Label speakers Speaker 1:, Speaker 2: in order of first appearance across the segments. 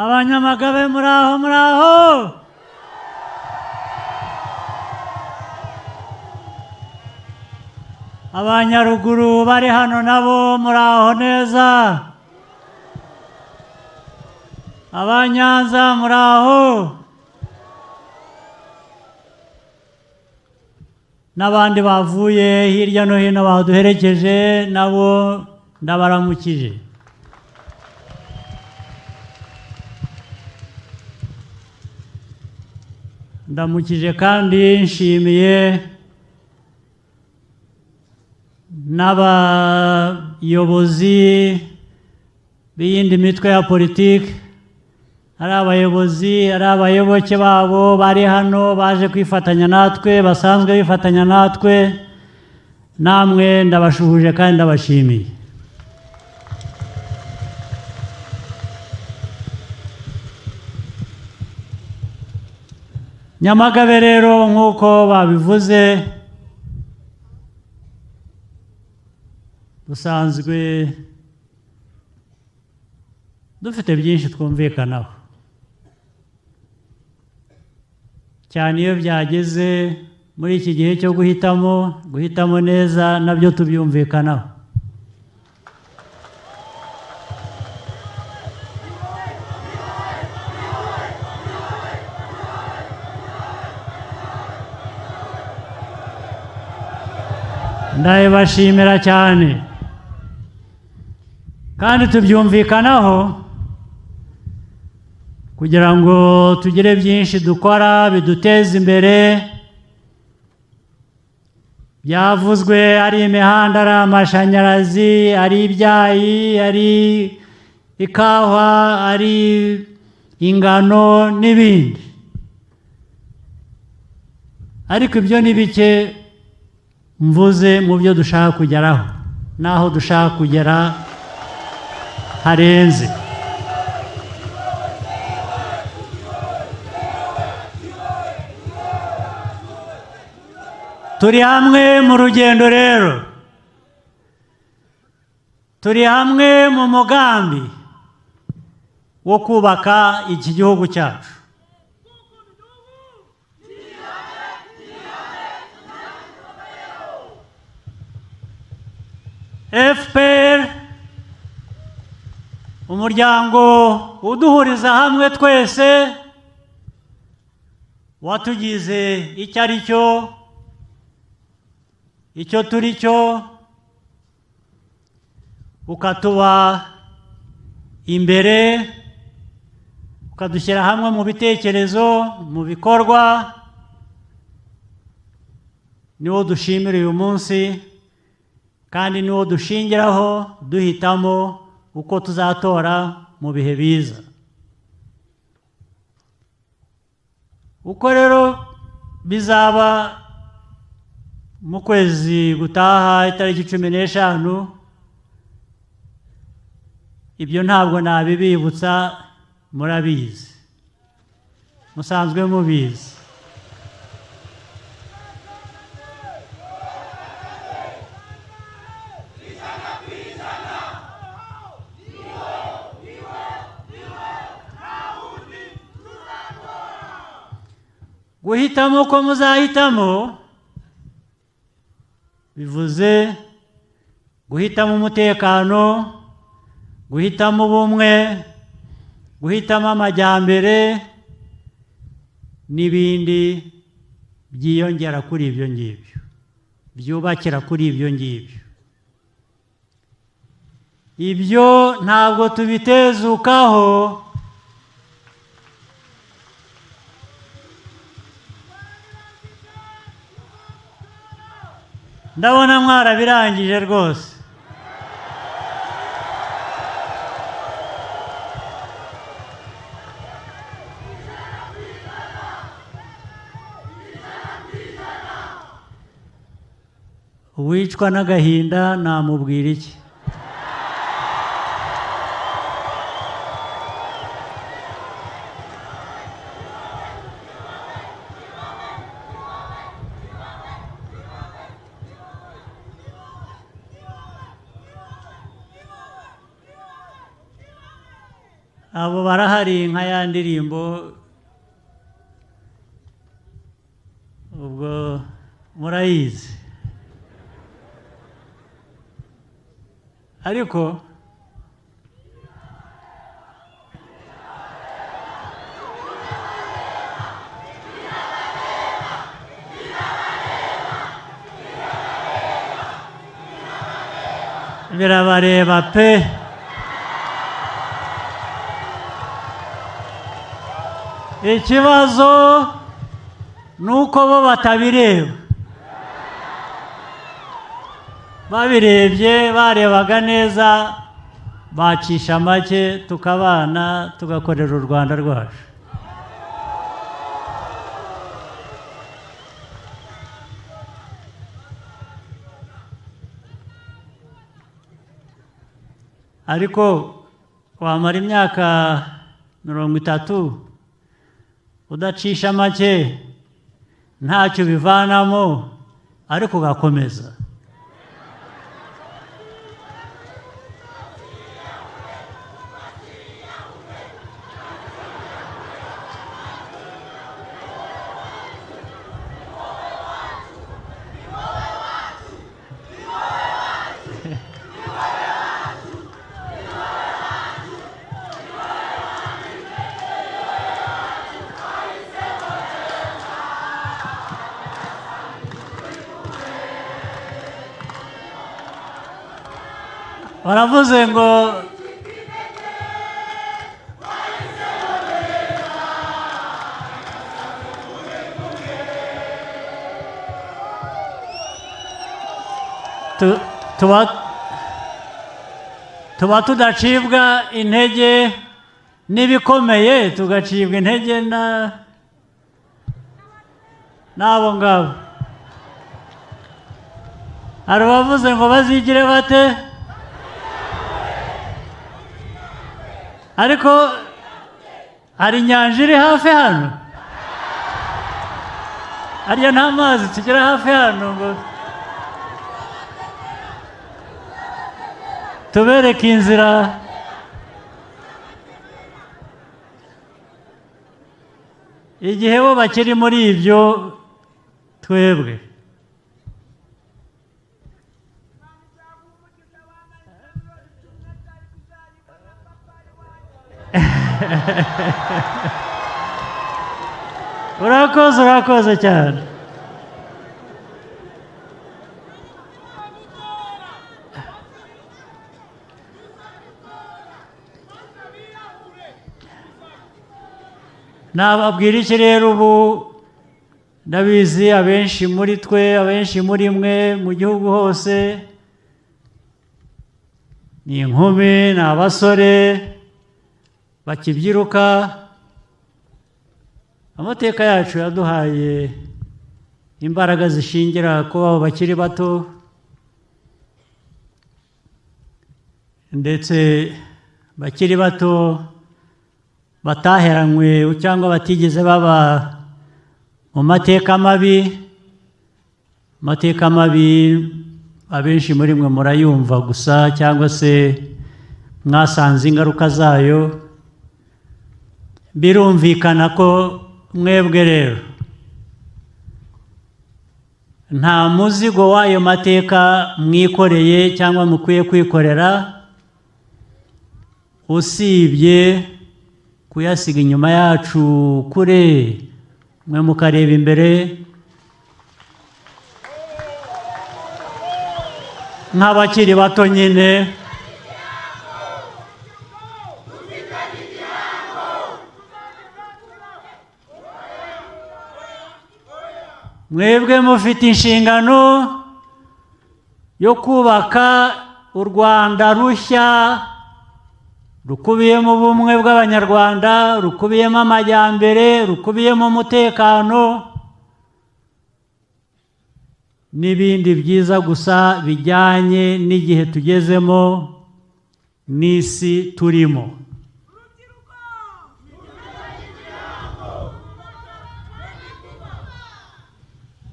Speaker 1: abanyamagabe muraho muraho abanyaruguru bari hano nabo muraho neza abanyanza muraho n'abandi bavuye hirya no hino baduherekeje nabo ndabaramukije ndamukije kandi nshimiye n'abayobozi b'iyindi mitwe ya politiki ari abayobozi ari abayoboke babo bari hano baje kwifatanya natwe basanzwe bifatanya natwe namwe ndabashuhuje kandi ndabashimiye nyamagabe rero nk'uko babivuze dusanzwe dufite byinshi twumvikanaho cyane iyo byageze muri iki gihe cyo guhitamo guhitamo neza nabyo tubyumvikanaho ndabibashimira cyane kandi tubyumvikanaho kugira ngo tugire byinshi dukora biduteze imbere byavuzwe ari imihanda ari amashanyarazi ari ibyayi ari ikawa ari ingano n'ibindi ariko ibyo ni bike mvuze mu byo dushaka kugeraho n'aho dushaka kugera harenze turi hamwe mu rugendo rero turi hamwe mu mugambi wo kubaka iki gihugu cyacu fpr umuryango uduhuriza hamwe twese watugize icyo ari cyo icyo turi cyo ukatuba imbere ukadushyira hamwe mu bitekerezo mu bikorwa niwo dushimira uyu munsi kandi niwo dushingiraho duhitamo uko tuzatora mu bihe biza uko rero bizaba mu kwezi gutaha itariki cumi n'eshanu ibyo ntabwo nabibibutsa murabizi musanzwe mubizi guhitamo uko muzahitamo bivuze guhitamo umutekano guhitamo ubumwe guhitamo amajyambere n'ibindi byiyongera kuri ibyo ngibyo byubakira kuri ibyo ngibyo ibyo ntabwo tubitezukaho ndabona mwarabirangije rwose uwicwa n'agahinda namubwira iki abo barahari nka ya ndirimbo ubwo murayizi ariko birabareba pe ikibazo ni uko bo batabireba babirebye barebaga neza bacisha make tukabana tugakorera u rwanda rwacu ariko wamara imyaka mirongo itatu udacisha make ntacyo ubivanamo ariko ugakomeza baravuze ngo Tu- tuba- tuba tudacibwa intege n'ibikomeye tugacibwa intege na n'abo ngabo hari abavuze ngo bazigire bate ariko hari inyanja iri hafi hano hariya nta mazi tugira hafi hano ngo tubereke inzira igihe bo bakiri muri ibyo twebwe urakoze urakoze cyane nababwira iki rero ubu ndabizi abenshi muri twe abenshi muri mwe mu gihugu hose ni inkumi ni abasore bakibyiruka amateka yacu yaduhaye imbaraga zishingira ku babo bakiri bato ndetse bakiri bato bataheranywe cyangwa batigeze baba mu mateka mabi amateka mabi abenshi muri mwe murayumva gusa cyangwa se mwasanze ingaruka zayo birumvikana ko mwebwe rero nta muzigo w'ayo mateka mwikoreye cyangwa mukwiye kwikorera usibye kuyasiga inyuma yacu kure mwe mukareba imbere nk'abakiri bato nyine mwebwe mufite inshingano yo kubaka u rwanda rushya rukubiyemo ubumwe bw'abanyarwanda rukubiyemo amajyambere rukubiyemo umutekano n'ibindi byiza gusa bijyanye n'igihe tugezemo n'isi turimo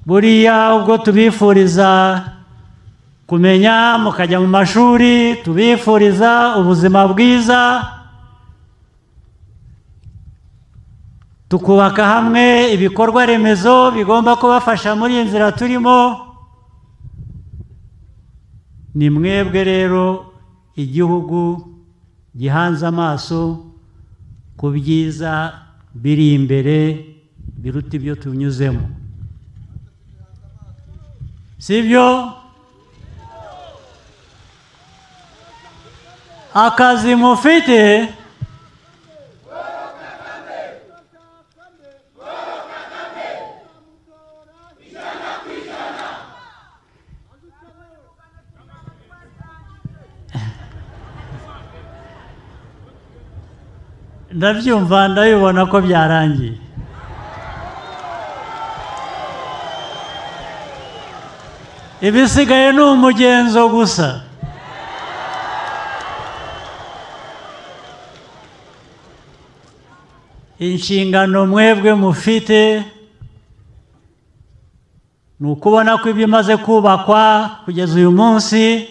Speaker 1: buriya ubwo tubifuriza kumenya mukajya mu mashuri tubifuriza ubuzima bwiza tukubaka hamwe ibikorwa remezo bigomba kubafasha muri iyi nzira turimo ni mwebwe rero igihugu gihanze amaso ku byiza biri imbere biruta ibyo tunyuzemo si byo akazi mufite ndabyumva ndabibona ko byarangiye ibisigaye ni umugenzo gusa inshingano mwebwe mufite ni ukubona ko ibyo imaze kubakwa kugeza uyu munsi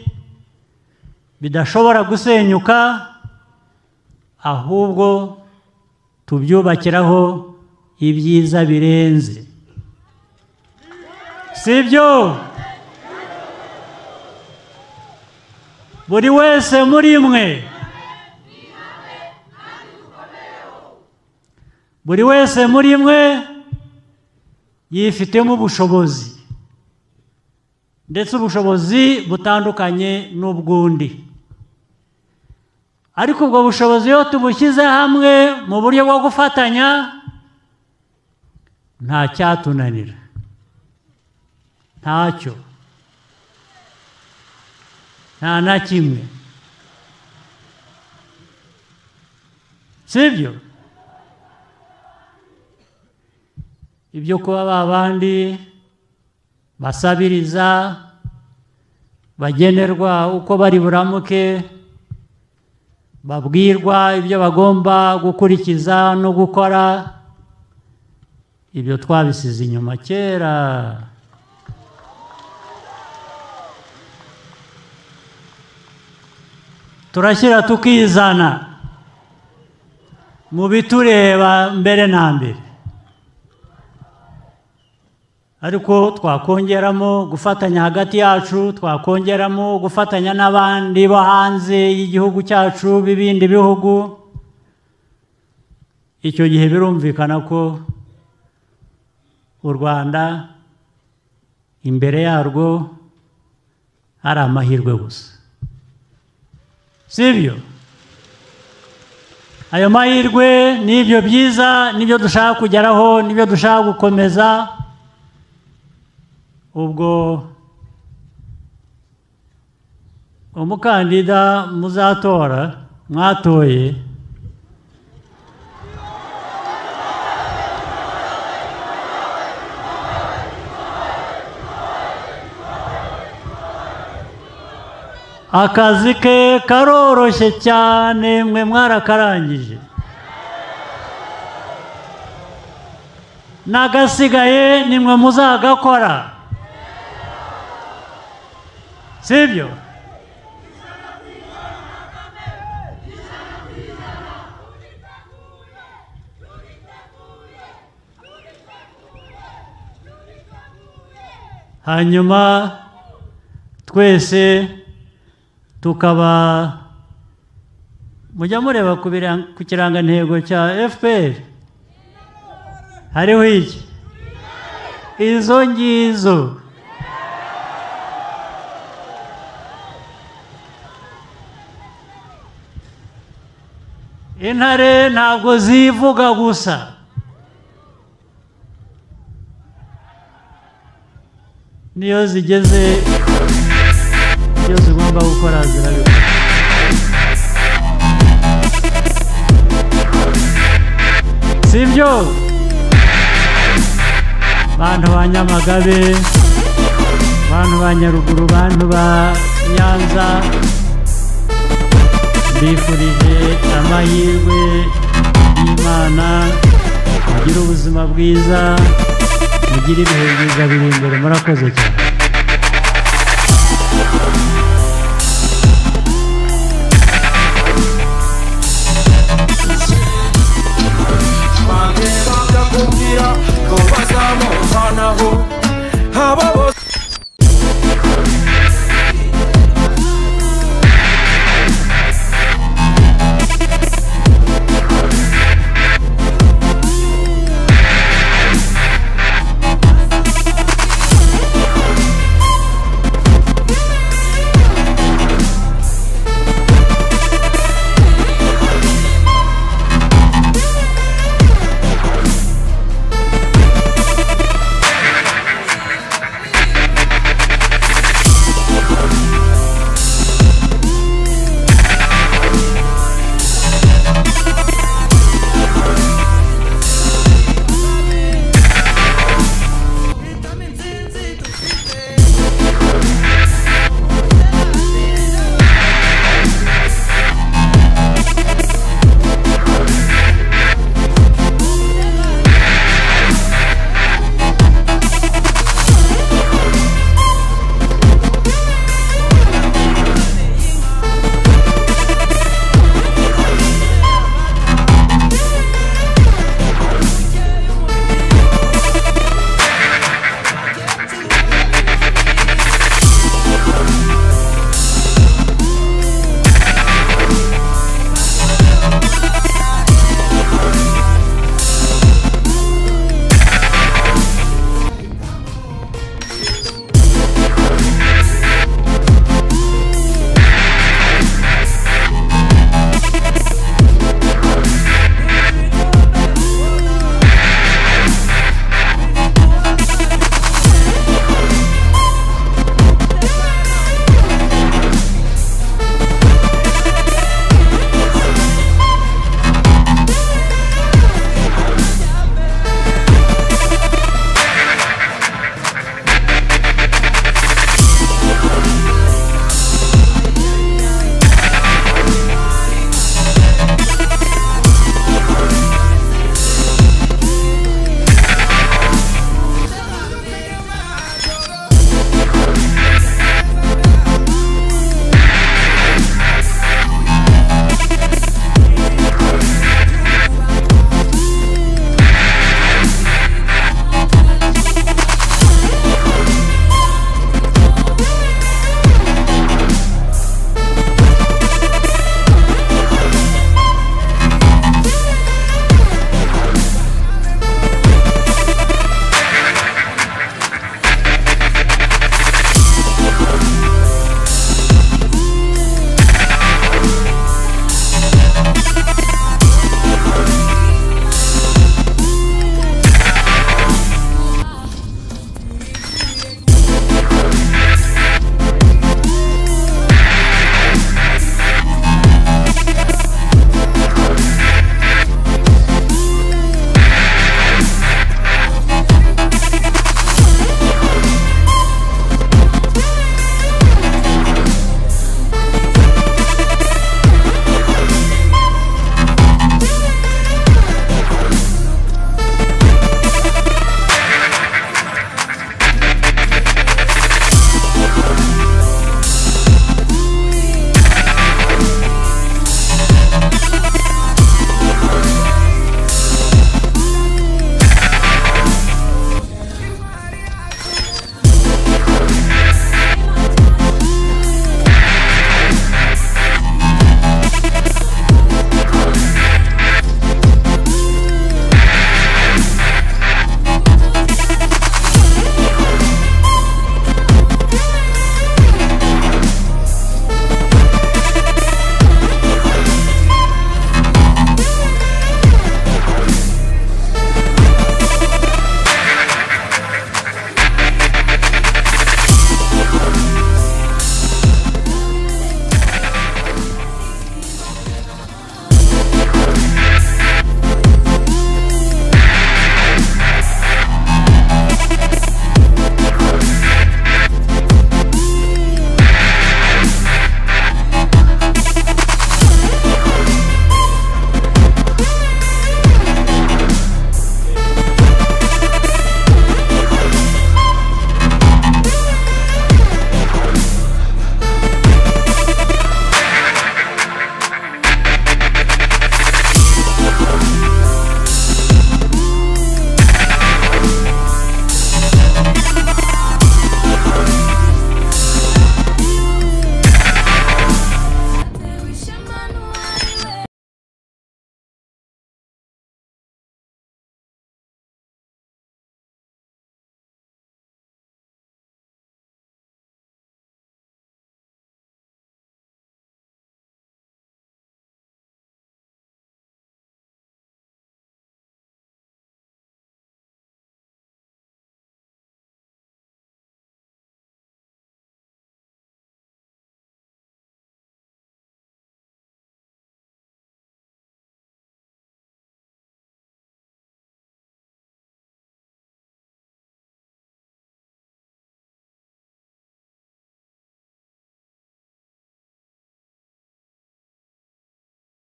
Speaker 1: bidashobora gusenyuka ahubwo tubyubakiraho ibyiza birenze si byo buri wese muri mwe buri wese muri mwe yifitemo ubushobozi ndetse ubushobozi butandukanye n'ubw'undi ariko ubwo bushobozi iyo tubushyize hamwe mu buryo bwo gufatanya nta cyatunanira ntacyo nta na kimwe sibyo ibyo kuba ba bandi basabiriza bagenerwa uko bari buramuke babwirwa ibyo bagomba gukurikiza no gukora ibyo twabisize inyuma kera turashyira tukizana mu bitureba mbere na mbere ariko twakongeramo gufatanya hagati yacu twakongeramo gufatanya n'abandi bo hanze y'igihugu cyacu b'ibindi bihugu icyo gihe birumvikana ko u rwanda imbere yarwo ari amahirwe gusa si byo ayo mahirwe n'ibyo byiza n'ibyo dushaka kugeraho n'ibyo dushaka gukomeza ubwo umukandida muzatora mwatoye akazi ke karoroshye cyane mwe mwarakarangije n'agasigaye ni mwe muzagakora sibyo hanyuma twese tukaba mujya mureba ku kirangantego cya fpr hariho iki izo ngizo intare ntabwo zivuga gusa niyo zigeze ibyo zigomba gukora zirabikora si byo bantu ba nyamagabe bantu ba nyaruguru bantu ba nyanza mbifurije amahirwe y'imana mugire ubuzima bwiza mugire ibihe byiza biri imbere murakoze cyane